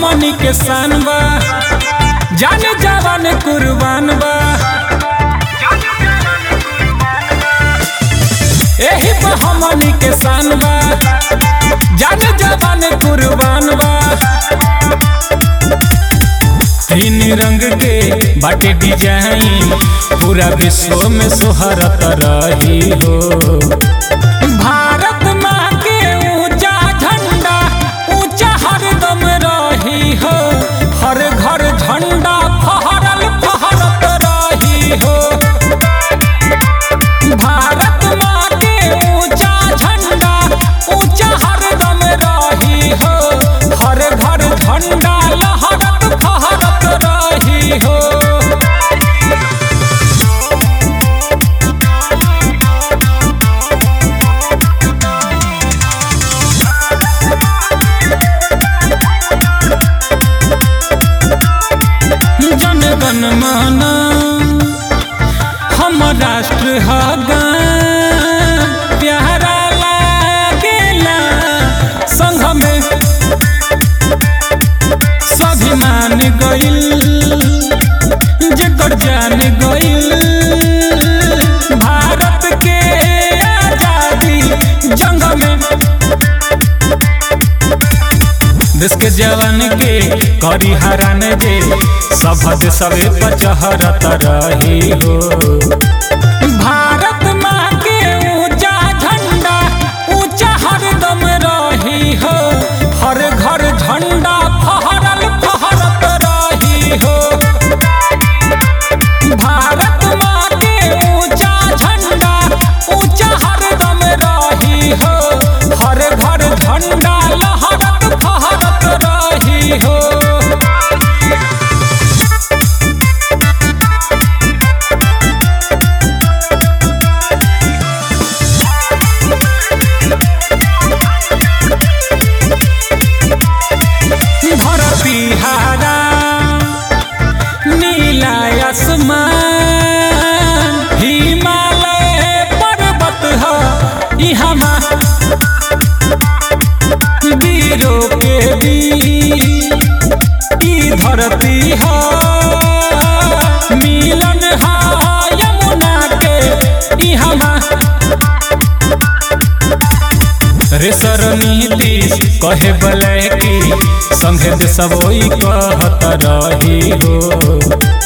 हमनी के शान बा जान जवान कुर्बान बा एही पे हमनी के शान बा जान जवान कुर्बान बा तीन रंग के बाटे डिजाइन पूरा विश्व में सोहरत रही हो भारत माँ के ऊंचा झंडा ऊंचा हरदम रही हो हर घर झंडा फहरल फहरत रही हो भारत माँ के ऊंचा झंडा ऊंचा हरदम रही हो हर घर झंडा लहरत फहरत रही हो जन गण मन हम राष्ट्र हगान प्यारा लागेला संघ में स्वाभिमान गइल जेकर जान गइल भारत के आजादी जंग में देश के जवान के करी हरान जे सभद सबे पचहरत रही हो भारत माँ के ऊंचा झंडा ऊंचा हरदम रही हो हर घर झंडा फहरल फहरत रही हो भारत माँ के ऊंचा झंडा ऊंचा हरदम रही हो हर घर झंडा लहरत फहरत रही हो धरती हारा नीला आसमान हिमालय पर्वत ह इहमा वीरों के वीर ई धरती ह मिलन ह यमुना के इहमा रेसर नीतीश कहे बलै की संघे देशवोई कहत रही हो